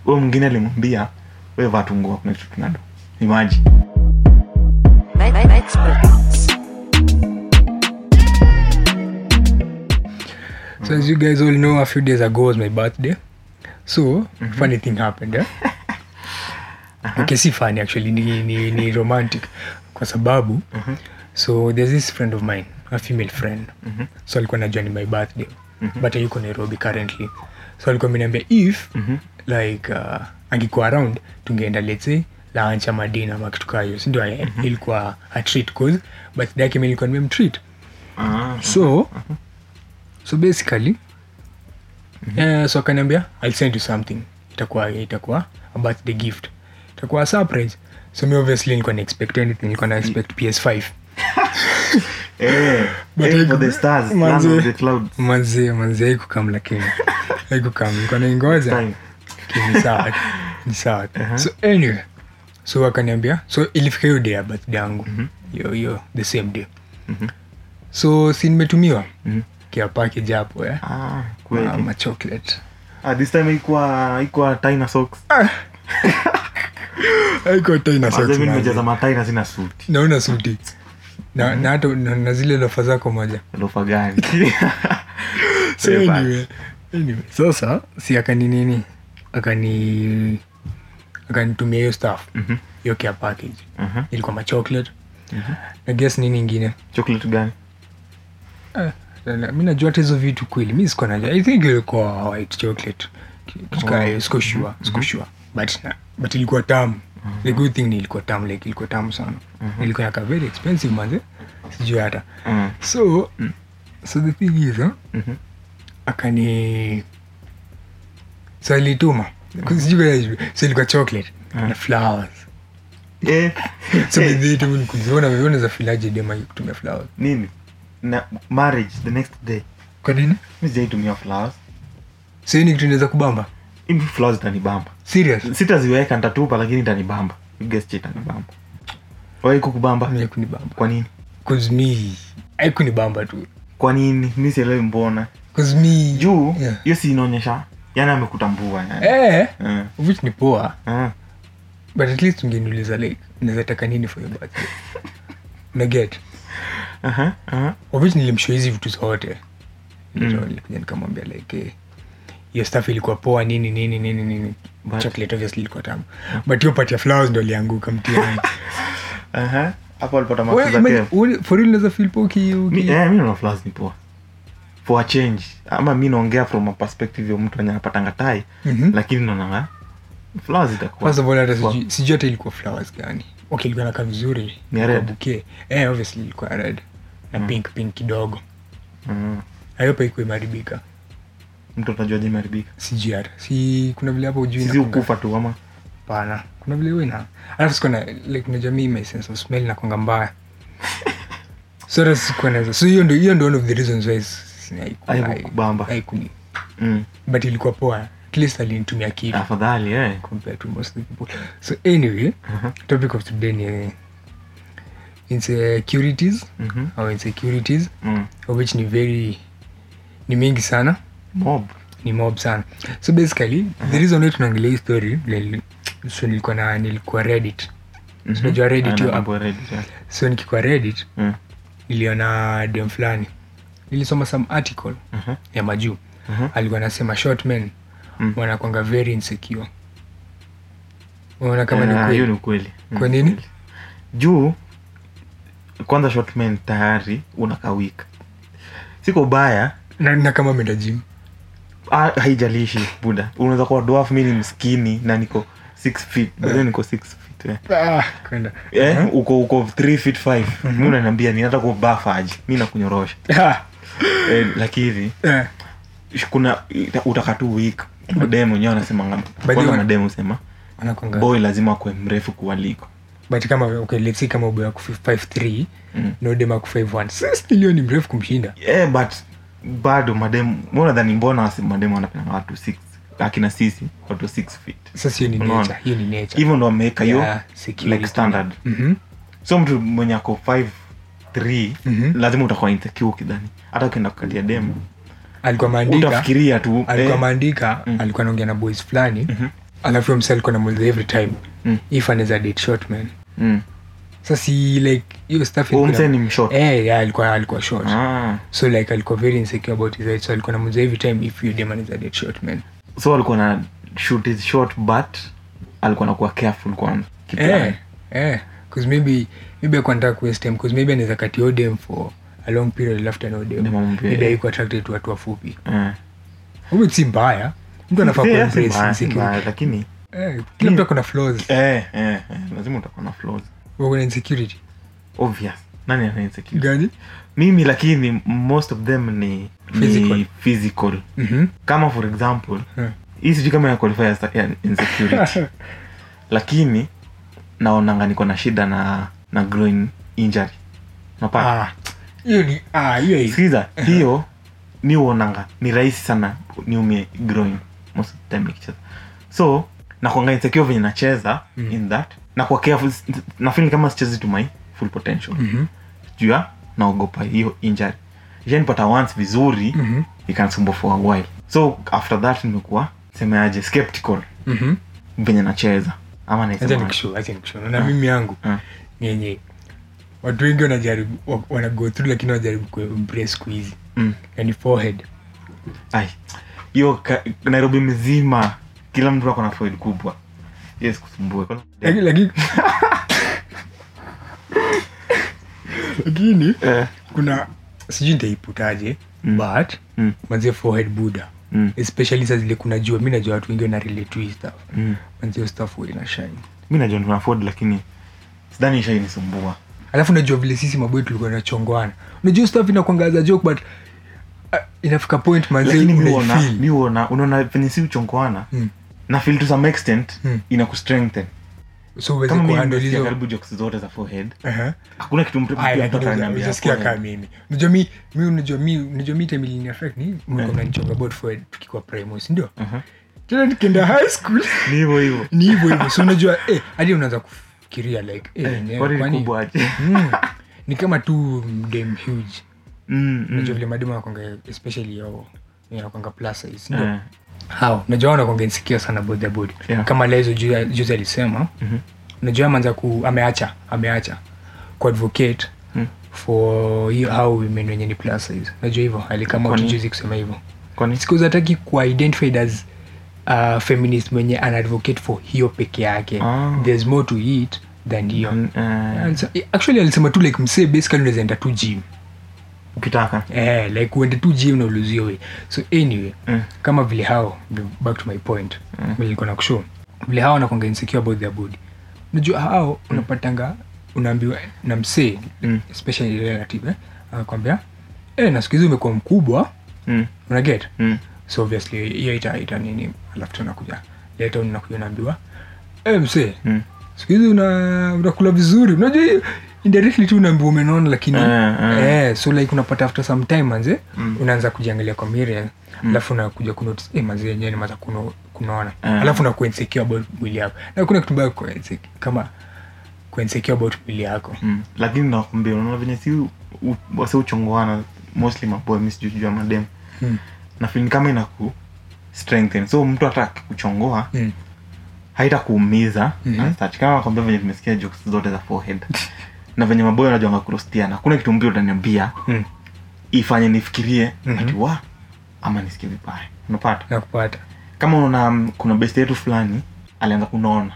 huyo mwingine alimwambia we vaa tu nguo kuna kitu tunado imaji Experts. So as you guys all know, a few days ago was my birthday. So funny thing happened. Eh? Okay, si funny actually, ni, ni, ni romantic kwa sababu so there's this friend of mine, a female friend. So alikuwa najua ni my birthday, but yuko Nairobi currently. So alikuwa ameniambia if like uh, angekuwa around tungeenda let's say lunch ama dinner ama kitu kaa hiyo, si ndio? eh? Ilikuwa a treat cause birthday yake mimi nilikuwa nimemtreat so so basically eh, so akaniambia i'll send you something itakuwa itakuwa a birthday gift itakuwa a surprise so mi obviously nilikuwa na expect anything nilikuwa na expect ps5 Eh, But aim haiku- for the stars, manze. land of the clouds. manzie manzie haikukam lakini haikukam nilikuwa naingoja Time. Okay, ni sawa tu, ni sawa tu. so anyway so akaniambia so ilifika hiyo day ya birthday yangu hiyo hiyo the same day so si nimetumiwa kia package hapo eh Ah, kweli. Ah, ma chocolate Ah, this time haikuwa haikuwa Tina socks. haikuwa tena Manze, socks, mimi manze. nimecheza matina sina suti naona suti na, na hata na, na zile lofa zako moja lofa gani so Eh, anyway, anyway, sasa si akani nini akani akanitumia hiyo staff hiyo care package Mhm. ilikuwa machocolate na guess nini ingine chocolate gani Eh, na- mi najua hata hizo vitu kweli mi sikuwa najua i think ilikuwa white chocolate kitu kaa hiyo siko sure siko sure but na- but ilikuwa tamu the good thing ni ilikuwa tamu like ilikuwa tamu sana ilikuwa yaka very expensive manze sijui hata Mm. so so the thing is huh? Mhm. akani so alituma sijui kama- so ilikuwa chocolate na flowers Eh, so bidhitumkuziona za filaje dema kutumia flowers nini na marriage the next day kwa nini mi sijaitumia flowers so hii ni kitu inaweza kubamba Hivi flowers itanibamba serious sitaziweka nitatupa lakini itanibamba guess itanibamba wai kukubamba Mimi kunibamba kwa nini cause me haikunibamba tu kwa nini mi sielewi mbona cause me juu yeah. hiyo si inaonyesha yani amekutambua yani eh Eh, which ni poa eh. but at least ungeniuliza like unaweza taka nini for your birthday na get Aha, aha. of which nilimshow hizi vitu zote nilikuja nikamwambia like eh, hiyo stuff ilikuwa poa nini nini nini nini But- chocolate obviously ilikuwa tamu but hiyo part ya flowers ndo alianguka mtiani Aha. hapo alipata Wewe, mafuza imagine, kev uli- for real unaweza feel poa uki- mi uki- eh, mi naona flowers ni poa for a change ama mi naongea from a perspective ya mtu enye anapatanga tai Mhm. lakini naonanga flowers itakuwa First of all, hata poa. sijui- sijui hata ilikuwa flowers gani okay ilikuwa nakaa vizuri Ni Ilikuwa red? bouquet. eh obviously ilikuwa red na pink pink kidogo Mm. ayopa ikuwa imeharibika mtu atajua je imeharibika sijui hata si kuna vile hapo ujui sisi inakuanga- ukufa tu ama pana kuna vile huwa ina alafu sikuwa na like unajua mi my sense of smell nakwanga mbaya so hata sikuwa naweza so hiyo ndo hiyo ndo one of the reasons why s- s- haiku- Haikukubamba. hai- haikuni mm. but ilikuwa poa at least alinitumia kitu afadhali eh. compared to most of the people. So anyway, topic of today ni insecurities Mhm. or insecurities Mm. of which ni very ni mingi sana mob ni mob sana so basically the reason why tunaangalia hii story nili- so nilikuwa na nilikuwa reddit so unajua reddit Ah, hiyo na app. mambo ya Reddit, yeah. so nikikuwa reddit Mm. niliona dem fulani nilisoma some article Mhm. ya majuu Mhm. alikuwa anasema short men Mm. wanakwanga very insecure unaona kama Eh, ni hiyo kweli ni ukweli Mm, Kwa nini? kweli. juu kwanza shotman tayari unakawika siko baya na, na kama ameenda gym ah, haijalishi buda unaweza kuwa dwarf mi ni mskini na niko six feet bado niko six feet eh. ah, kwenda Eh, uko uko three feet five mi unaniambia ni hata kubafa aje mi nakunyorosha Ah, eh, lakini eh, kuna ita- utaka tu wik mademu wenyewe wanasemanga the kwanza way- mademu sema wanakwanga boy lazima akuwe mrefu kuwaliko but kama okay, let's say kama ubo yako 53 Mm. na udema yako 51 sasa still ni mrefu kumshinda yeah, but bado mademu monadhani mbona wasi- mademu wanapenda watu six akina sisi watu six feet sasa hiyo ni Unaona? nature hiyo ni nature hivyo ndo wameweka hiyo Yeah, security. like standard Mhm. so mtu mwenye ako 5 3 Mhm. lazima utakuwa insecure ukidhani hata ukienda kukalia demu alikuwa maandika utafikiria tu alikuwa eh, maandika alikuwa anaongea na boys fulani alafu msa alikuwa namuliza every time Mm. if anaweza date short man mm. sa si like hiyo stuff Huyo ilikuwa- msee ni mshort? eh yeah, alikuwa alikuwa short ah. so like alikuwa very insecure about his height so alikuwa namuliza every time if you dem anaweza date short man so alikuwa na shoot his short but alikuwa nakuwa careful kwanza Kiplan. eh eh cause maybe maybe alikuwa anataka kuwaste time cause maybe anaweza kati odem for a long period after no dem Dem amwambie, maybe eh. haiko attracted to watu wafupi Eh. huyo si mbaya mtu anafaa Si- si kuembrace mbaya, si insecurity mbaya, lakini eh kila mtu akona flaws eh, eh, eh, lazima utakuwa na flaws wako na insecurity obvious nani ana insecurity gani mimi lakini most of them ni Physical. ni physical mhm kama for example Eh. hii sijui kama ya qualify as ya insecurity lakini naonanga niko na shida na na growing injury napata ah hiyo ni ah hiyo hiyo sikiza hiyo mi uonanga ni rahisi sana niumie growing most of the time nikicheza so nakwanga insecure venye nacheza Mm. in that na kwa careful nafeel kama sichezi to my full potential mhm juu ya naogopa hiyo injury ishanipata once vizuri mhm ikanisumbua for a while so after that nimekuwa semeaje skeptical mhm venye nacheza ama acha naisema nikushow acha nikushow na mimi yangu Ah. ni yenye watu wengi wanajaribu wa- wana go through lakini wanajaribu kuembrace siku hizi mm. yani forehead ai hiyo ka- nairobi mzima kila mtu ako na foil kubwa yes kusumbue lakini lakini lakini eh, kuna sijui nitaiputaje Mm. but mm, manzie forehead buda mm, especially saa zile kuna jua mi najua watu wengi wana relate to hii stuff mm. manzie hiyo stuff huwa ina shine mi najua tuna afford lakini sidhani ishainisumbua alafu najua vile sisi maboi tulikuwa nachongwana unajua hiyo stuff inakwangaza joke but uh, inafika point manzie lakini mi uona unaifeel. mi uona unaona venye si uchonkoana Mm. na feel to some extent Mm. ina kustrengthen so uweze kama mimi kuhandle nimesikia hizo karibu jokes zote za forehead Aha. hakuna kitu mtu Aya, pia mtu lakini ataniambia hujasikia forehead. kaa mimi unajua mi mi unajua mi unajua mi time ilini affect ni mlikuwa mnanichonga about forehead tukikuwa primary si ndio Aha. tena nikienda high school ni hivyo hivyo ni hivyo hivyo so unajua eh hadi unaanza kufikiria like eh, yenyewe, kwani ni kwani- kubwa aje Mm. ni kama tu dem huge Mm, unajua mm. vile mademu anakwanga especially yao anakwanga plus size ndio Eh, hao unajua wanakwanga insecure sana about their body Yeah. kama lezo ju- juzi alisema mhm. unajua ameanza ku ameacha ameacha kuadvocate Mm. for hiyo how women wenye ni plus size unajua hivyo alikama Kwani? utujuzi kusema hivyo kwani siku hataki kuidentified as uh, feminist mwenye anaadvocate for hiyo peke yake Ah. there's more to it than hiyo Mm, eh, Alisa- actually alisema tu like msee basically unaweza enda tu gym ukitaka eh, like uende tu gym na uluzio we so anyway Mm. kama vile hao back to my point Mm. vile nilikuwa na kushow vile hao wanakwanga insecure about their body unajua hao unapatanga unaambiwa na msee Mm. especially relative eh, anakwambia eh, na siku hizi umekuwa mkubwa Mm, unaget mm. so obviously hiyo ita, ita nini alafu tunakuja leta unakuja unaambiwa eh, msee Mm. siku hizi una unakula vizuri unajua hiyo indirectly tu unaambiwa umenona lakini Eh, eh. eh, so like unapata after some time manze Mm. unaanza kujiangalia kwa mirror alafu unakuja kunotice eh, manze yenyewe nimeanza kuno, kunaona Eh. alafu unakuwa insecure about mwili yako na kuna kitu mbaya kwa insecure kama kuwa insecure about mwili yako Mm. lakini nakwambia unaona venye si u- u- wase uchongoana mostly maboy mi sijui juu madem mm. na feel ni kama inaku strengthen so mtu hata kuchongoa Mm. haita kuumiza Mhm. as such. kama nakwambia venye tumesikia jokes zote za forehead na venye maboy wanajuanga kurostiana hakuna kitu mpya utaniambia Mm. ifanye nifikirie Mhm. ati wa ama nisikie vibaya unapata nakupata kama unaona mm, kuna best yetu fulani alianza kunaona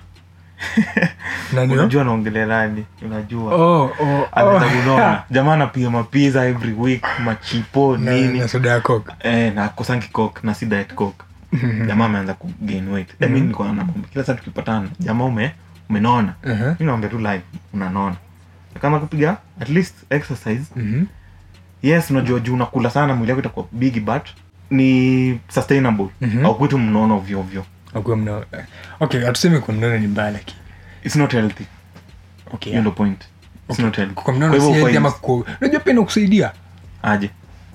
Nani unajua naongelea nani unajua oh, oh, anaanza oh. kunaona jamaa anapiga mapiza every week machipo Na- nini na soda ya coke eh, na kosangi coke na si diet coke jamaa ameanza ku gain weight mm mi niko na kila saa tukipatana jamaa ume umenona Uh-huh. mi naambia tu live unanona kama kupiga at least exercise Mhm. yes unajua juu unakula sana mwili yako itakuwa big but ni sustainable Mhm. au kwetu mnono ovyo ovyo Akuwa mna- okay hatusemi kwa mnono ni mbaya lakini it's not healthy okay, hiyo ndo point it's not healthy kwa mnono Kwa si hivyo healthy ama ufai- kwa unajua pia inakusaidia aje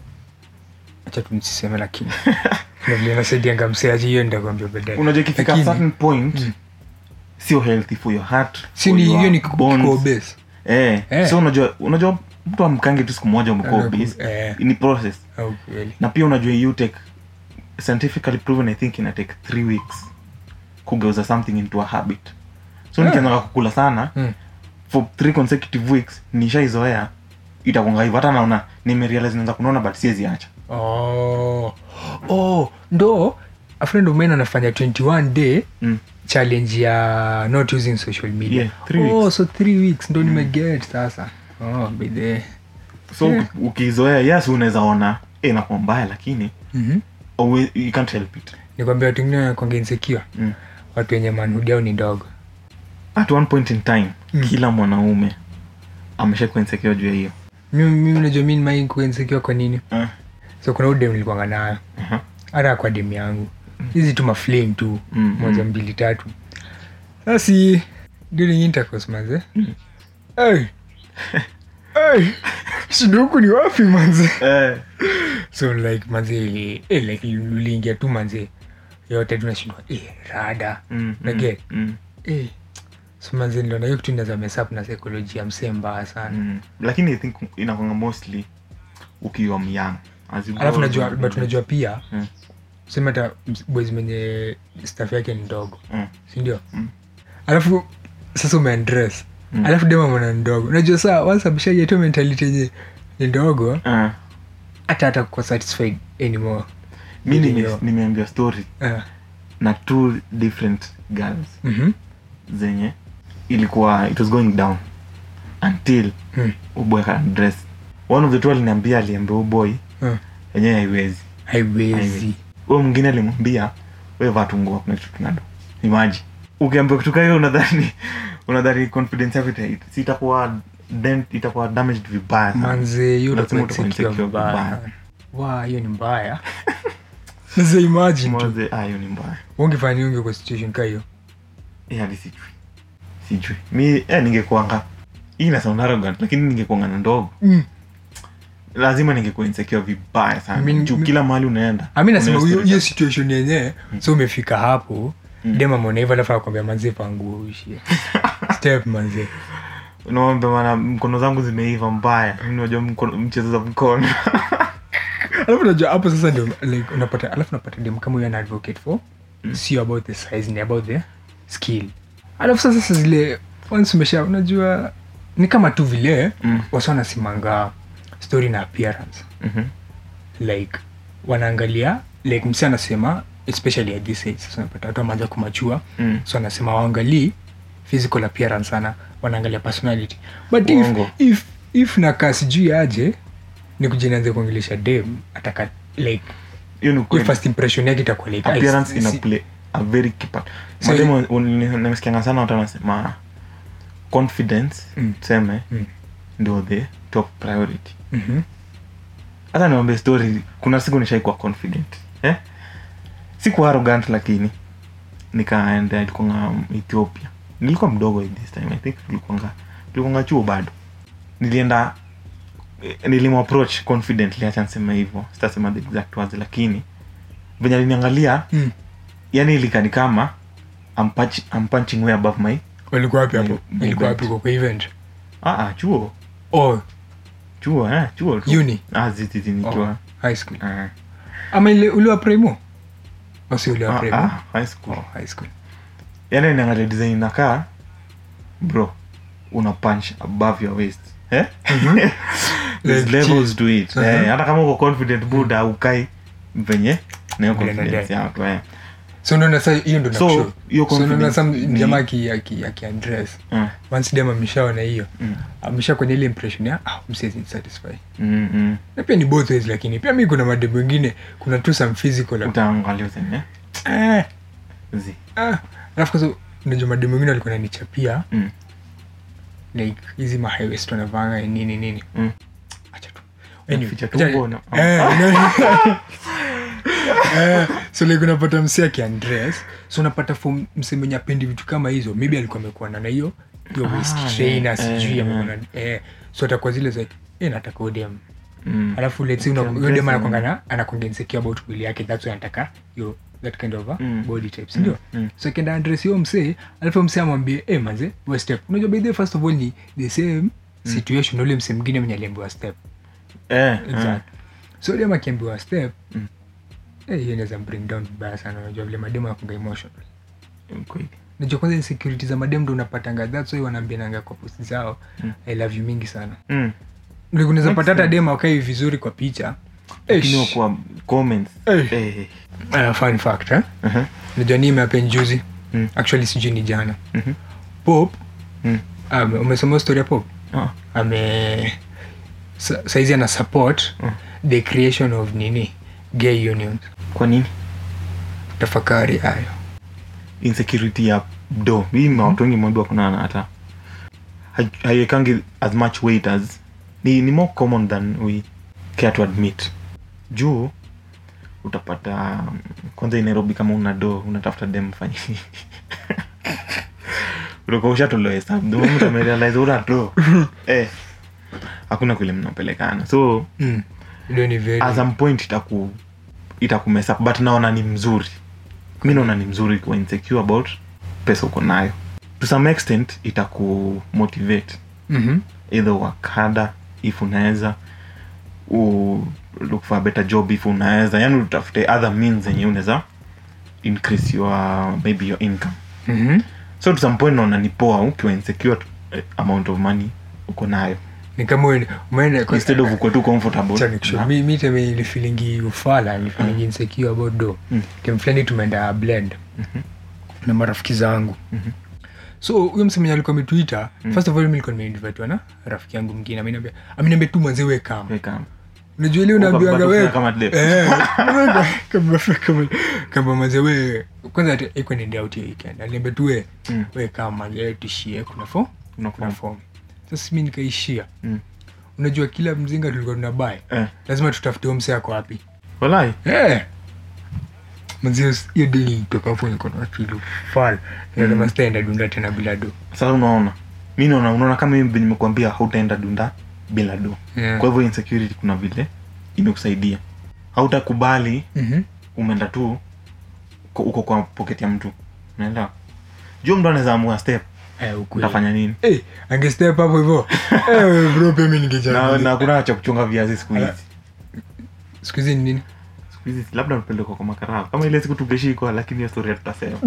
acha tu nisiseme lakini Na vile nasaidianga mseaji hiyo ndakwambia baadaye unajua ikifika Lakini, certain point sio healthy for your heart si for ni your hiyo ni bones. kiko obese eh, Eh. so unajua unajua mtu amkange tu siku moja umekuwa Anaku- obese eh. ni process au kweli na pia unajua you take scientifically proven i think ina take three weeks kugeuza something into a habit so Yeah. nikianza kukula sana Mm. for three consecutive weeks nishaizoea itakwanga hivyo hata naona nimerealize naanza kunaona but siwezi acha oh. oh, ndo a friend of mine anafanya 21 day mm. challenge ya not using social media Yeah, three oh, weeks. so three weeks ndo nimeget sasa oh, bidhe so Yeah. uki- ukizoea yes unaweza ona eh, inakuwa mbaya lakini mm-hmm. always, you can't help it nikwambia watu wengine wanakuanga insecure mm. watu wenye manhudi au ni ndogo at one point in time Mm. kila mwanaume amesha kuinsekea juu ya hiyo mimi mimi unajua mi nimai kuinsekiwa kwa nini uh, so kuna udem nilikuanga nayo uh-huh. hata kwa dem yangu hizi tu maflame tu Mm, moja mm. mbili tatu sasi during intercourse manze hey. hey. shida huku ni wapi manze eh, so like manze eh, like uliingia tu manze yote tunashindwa eh, rada mm, Naget. mm, mm, eh. so manze niliona hiyo kitu inaweza mess up na psychology ya msee mbaya sana mm. lakini i think inakwanga mostly ukiwa myang alafu najua but unajua pia Mm. sema hata ms- boys mwenye staff yake ni ndogo mm. sindio Mm. alafu sasa umeandress Mm. alafu dema mwana ni ndogo unajua saa wansabishajetu mentality yenye ni ndogo uh, hata hata kuwa satisfied anymore mi Ili nime- ndio. nimeambia story Ah, na two different girls mhm, zenye ilikuwa it was going down until mm, uboy dress one of the two aliniambia aliambia uboy ah. yenyewe haiwezi haiwezi huyo mwingine alimwambia we vatungua kuna kitu tunado imaji ukiambia kutoka hiyo unadhani unadhani confidence yako ita- si itakuwa dent itakuwa damaged vibaya sana. manze hiyo Lazima utakuwa utakuwa insecure insecure vibaya vibaya. sana. wa hiyo ni mbaya sasa imagine tu Mwaze, ah, hiyo ni mbaya ungefanya unge kwa situation ka hiyo Eh, hadi sijui sijui mi eh, ningekuanga hii na sound arrogant lakini ningekuanga na ndogo mm. lazima ningekuwa insecure vibaya sana Mi- juu mi- kila mahali unaenda ami nasema una hiyo story hiyo situation yenyewe so umefika hapo Mm. dema mona hivyo alafu akwambia manzie panguo uishie step manzie unaomba mana mkono zangu zimeiva mbaya Mi unajua mkono- mchezo za mkono alafu unajua hapo sasa ndio like unapata alafu unapata dem kama huyo ana advocate for sio about the size ni about the skill alafu sasa sasa zile once umesha unajua ni kama tu vile Mm. wasa wanasimanga story na appearance Mhm. like wanaangalia like msi anasema especially at this age sasa unapata watu wameanza kumachua Mm. so anasema waangalii physical appearance sana wanaangalia personality but if, Uongo. if, if nakaa sijui aje ni kujinaanza kuongelesha dem ataka like hiyo ni hiyo kweli. first impression yake itakuwa like appearance I- ina si- play a very key part So- Mademu, un- nimesikianga sana watu wanasema confidence Mm. tuseme Mm. ndio the top priority Mhm. hata niwambie story kuna siku nishaikuwa confident eh? siku arrogant lakini nikaenda ilikuanga ethiopia nilikuwa mdogo at this time i think tulikuanga tulikuanga chuo bado nilienda eh, nilimapproach confidently acha niseme hivyo sitasema the exact words lakini venye aliniangalia Mm. yani ilikani kama I'm, punch, I'm punching way above my walikuwa wapi hapo My- my ilikuwa belt. wapi kwa kwa event ah, ah, chuo oh chuo eh, chuo tu. Uni? ah, zizizi nikiwa oh, high school ah, ama ile uliwa primo osi uliwa ah, primo ah, high school oh high school yani niangalia design inakaa bro una punch above your waist eh? There's Like levels cheese. to it Uh-huh. eh, hata kama uko confident buda ukai venye nayo Vile confidence nadai. yako eh. so unaona sa hiyo ndo So, nakushow. hiyo so unaona confidence some ni- jamaa aki- aki- akiaddress Mm, once dem ameshaona hiyo mm, amesha kwenye ile impression ya ah, msezi satisfy mm, mm. na pia ni both ways lakini pia mi kuna madem wengine kuna tu some physical utaangalia useme eh, zi ah. alafu kwanza unajua madem wengine walikuwa nanichapia mm, like hizi mahighwest wanavanga nini nini mm. acha tu Ficha acha- tumbo na- Eh, no. Eh, so like unapata msi akiandress so unapata fo mse mwenye apendi vitu kama hizo maybe alikuwa amekuwa na hiyo hiyo waist Ah, trainer yeah, sijui eh, amekuwa na eh, so atakuwa zile za eh, nataka udem Mm. alafu let's say una- Okay, huyo dem dressing. anakwanga na anakwanga insecure about mwili yake that's why anataka yo that kind of a Mm. body type sindio mm. so akienda address hiyo msee alafu msee amwambie eh manze we step unajua by the way, first of all ni the same situation ule msee mwingine mwenye aliambiwa step Eh, exact so dem akiambiwa step Mm. eh, hiyo inaweza bring down vibaya sana unajua vile mademu akunga emotional kweli najua kwanza insecurity za madem ndo unapatanga that's why wanaambiananga kwa post zao Mm. i love you mingi sana mm. Like unaweza Makes pata hata sense. dem akai vizuri kwa picha lakini Eish. kwa comments Eh. eh. Uh, fun fact eh? uh-huh. najua nii imeapen juzi Mm. actually sijui ni jana Mhm. pop Mm. um, umesoma story ya pop Ah. ame sa, saizi ana support Mm. the creation of nini gay unions kwa nini tafakari hayo insecurity ya do hii mm watu wengi mwambiwa kunana hata hai- haiwekangi as much weight as ni, ni more common than we care to admit juu utapata um, kwanza i nairobi kama una do unatafuta dem fanye utakuwa ushatolewa hesabu the moment umerealize una do eh hakuna kule mnapelekana so mm. Ndio ni very at some point itaku itakumesa but naona ni mzuri mi naona ni mzuri kuwa insecure about pesa uko nayo to some extent itaku motivate Mhm. either work harder if unaweza u look for a better job if unaweza yani utafute other means zenye unaweza increase your maybe your income Mhm. so to some point naona ni poa ukiwa insecure eh, amount of money uko nayo ni kama uende- umeenda kwa- instead of uko tu comfortable Acha nikushow. na- mi mi teme ilifilingi ufala nilifilingi insecure about do Mm. time fulani tumeenda blend na marafiki zangu Mhm. so huyo msemenye alikuwa ametuita first of all mi nilikuwa nimeinvitiwa na rafiki yangu mwingine ameniambia ameniambia tu manze we kama Weka. unajua ile unaambiwanga Ukapata we kama dep. Eh, kama- kama- kama manze we kwanza ati- haikuwa ni day out hiyo weekend aliniambia tu we Mm. we kama manze tishie kuna fo Kuna kuna form. form sasa mi nikaishia Mm. unajua kila mzinga tulikuwa tunabai Eh. lazima tutafute huyo msee ako wapi walai Eh. Manze, hiyo dili toka hapo niko na kilu fal nasema sitaenda dunda tena bila do sasa unaona mi naona unaona kama hivi nimekuambia hautaenda dunda bila do Yeah. kwa hivyo insecurity kuna vile imekusaidia hautakubali Mhm. umeenda tu uko- uko kwa pocket ya mtu unaelewa juu mtu anaweza amua step Eh, ukweli. utafanya nini Eh, angestep hapo hivyo Eh, bro pia mi na, ningejaribu. na kuna cha kuchunga viazi siku hizi Ala. siku hizi ni nini siku hizi labda mpelekwa kwa makarao kama ile siku tungeshikwa lakini hiyo story hatutasema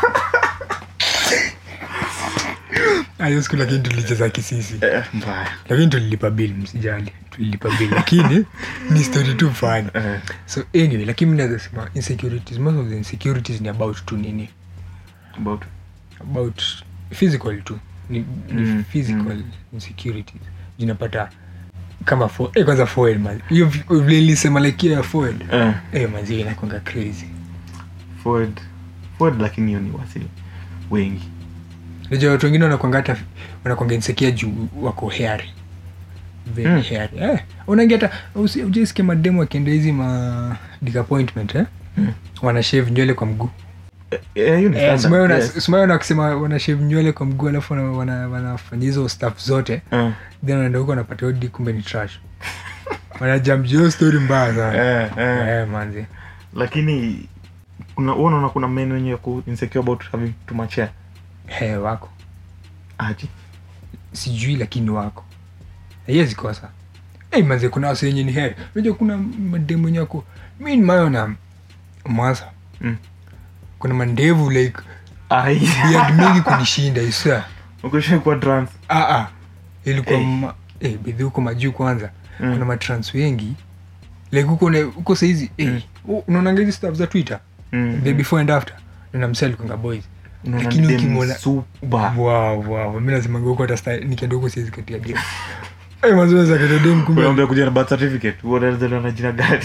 Ah, hiyo siku lakini tulicheza kisisi Eh, mbaya lakini tulilipa bill msijali tulilipa bill lakini ni story tu fani Eh, so anyway lakini mi naweza sema insecurities most of the insecurities ni about tu nini about about physical tu ni, ni Mm, physical insecurities jinapata kama fo eh, kwanza foil man hiyo vi- vile nilisema like hiyo ya foil eh, eh manzi inakwanga crazy forward forward lakini hiyo ni wasi wengi najua watu wengine wanakwanga hata wanakwanga insecure juu wako hairy very Mm. hairy eh unaingia hata usi- ujaisikia mademu akienda hizi ma disappointment eh Mm. wana shave nywele kwa mguu Eh, eh, hiyo ni Eh, standard, simaona- yes. simaona wakisema wana shave nywele kwa mguu alafu wana- wana- wanafanya hizo staff zote Eh, then wanaenda huko wanapata odi kumbe ni trash wanajamjio story mbaya sana eh, eh. eh, manzi lakini kuna wewe unaona kuna men wenye wako insecure about having too much hair he wako aje sijui lakini wako haiwezi kosa hey, manze kuna wase wenye ni heri unajua kuna mademu wenye wako mi nimayona mwasa Mm. kuna mandevu like ai beard mingi kunishinda isa ukisha kuwa trans ah, ah. ilikuwa Hey. ma, eh, bedhi huko majuu kwanza Mm. kuna matrans wengi like huko na- huko saizi eh, Mm. u- unaonanga hizi stuff za twitter Mm. the before and after na msee alikwanga boys Unaona lakini dem ukimwona super wow, wow. mi nasemanga huko hata sta- nikienda huko siwezi katia dem Eh, mazoezi ya katia dem kumbe unaambia kuja na birth certificate unaelezelewa na jina gani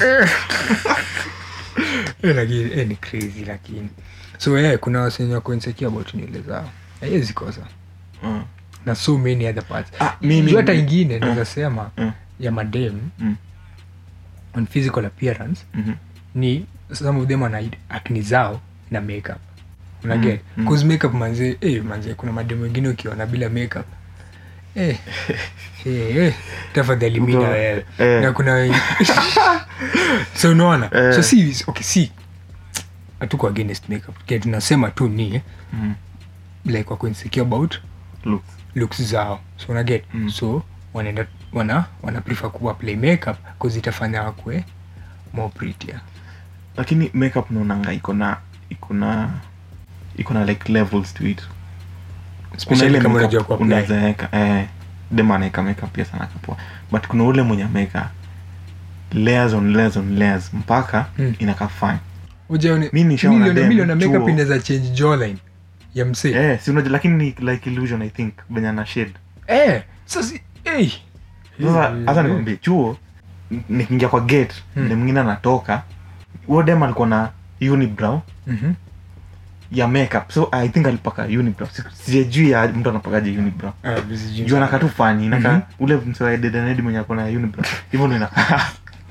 Eh, lakini eh, ni crazy lakini so eh, kuna wasenye wako insecure about nywele zao haiwezi kosa Mm. na so many other parts Ah, mimi- Juu hata ingine Mm. naweza sema Mm. ya madem Mm. on physical appearance Mhm. ni some of them ana acne zao na makeup unaget Mm, mm. cause makeup manze eh, manze kuna madem wengine ukiona bila makeup eh, eh, eh, tafadhali mina Uko- wewe eh. na kuna wengi- so unaona Eh. so si okay si hatuko against makeup Kile tunasema tu ni Mhm. like wako insecure about Looks. looks zao so unaget Mm. so wanaenda wana wana prefer kuwa play makeup cause itafanya wakwe more prettier lakini makeup naonanga iko na iko na iko na like levels to it Kuna especially ile kama makeup unajua kuapply. unaweza weka eh, dem anaeka makeup pia sana kapoa but kuna ule mwenye ameweka layers on layers on layers mpaka Mm. inakaa fine Ujaone- Mi nishaona milioni- dem, milioni ya makeup chuo. inaweza change jawline ya msee eh, si unajua lakini ni like illusion i think venye ana shade Eh, sasa eh. sasa hata nikwambie chuo n- nikiingia kwa gate Mm. dem mwingine anatoka huo dem alikuwa na unibrow Mhm. ya makeup so i think alipaka unibrow Si- sijajui ya mtu anapakaje unibrow Ah, busy juu anakaa tu fani inaka Mhm. ule msewadedanedi mwenye akona unibrow hivyo ndo inakaa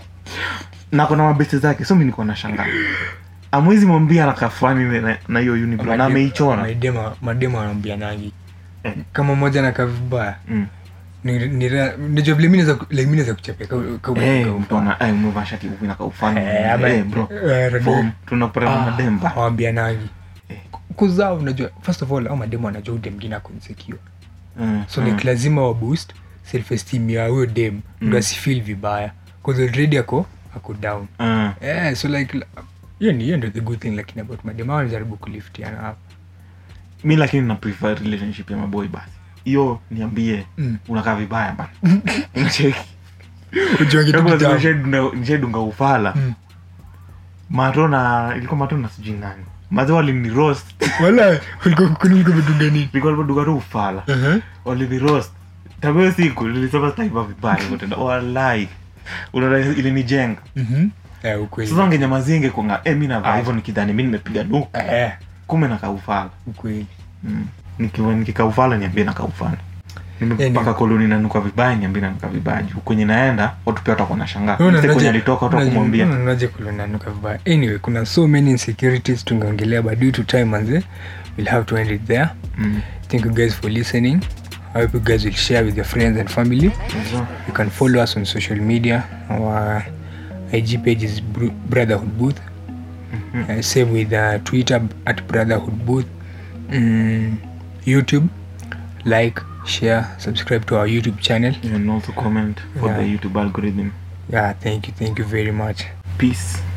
na kona mabeste zake so mi niko na shanga amwezi mwambia anakaa fani na- na hiyo unibrow na Madem- ameichora madema madema wanaambia nangi Eh. kama mmoja nakaa vibaya Mm. ni- ni ra- najua vile mi naweza- like mi naweza kuchapia ka- ka- ka- Eh, ka- mtu ana- eh, umevaa shati huku inakaa ufani Eh, ama- Eh, bro eh, radio- Form, tunapata Ah, mademba hawambia nangi Eh. kuzaa unajua first of all au mademu anajua udem mngine ako insecure Mm, so mm. like lazima wa boost self esteem ya huyo dem ndo asifeel vibaya cause already ako ako down Mm. yeah, so like l- hiyo ni hiyo ndio the good thing lakini about madem hao wanajaribu kuliftiana hapo mi lakini na prefer relationship ya maboy basi hiyo niambie Mm. unakaa vibaya bana Unacheki? ujuange tu Kama kitambo. nishaidunga- nishaidunga ufala Mm. mato na ilikuwa mato na sijui nani mazi walini roast wala ulikuwa kukuni ulikuwa umedunga nini ilikuwa limeduka tu ufala Uh-huh. walini roast tabio siku nilisema sitaiva vibaya hivyo tena walai unaona ilinijenga Mhm. Eh, ukweli sasa ngenyamazie ingekuanga eh mi navaa hivyo nikidhani mi nimepiga duka Eh, kume nakaa ufala ukweli mm. Nikiwa- nikikaa ufala niambie nakaa ufala nimepaka Anyway. koloni nanuka vibaya niambie nanuka vibaya juu kwenye naenda watu pia watakuwa nashangaa Unaona, Mse kwenye unaje- alitoka watu unaje- wakumwambia unaona, unaje kulonanuka vibaya anyway kuna so many insecurities tungeongelea but due to time manze we'll have to end it there Mm. thank you guys for listening i hope you guys will share with your friends and family So, you can follow us on social media our ig page is Bru- brotherhood booth uh, same with uh, twitter at brotherhood booth mm, youtube like share subscribe to our youtube channel and also comment for Yeah. the youtube algorithm yeah thank you thank you very much peace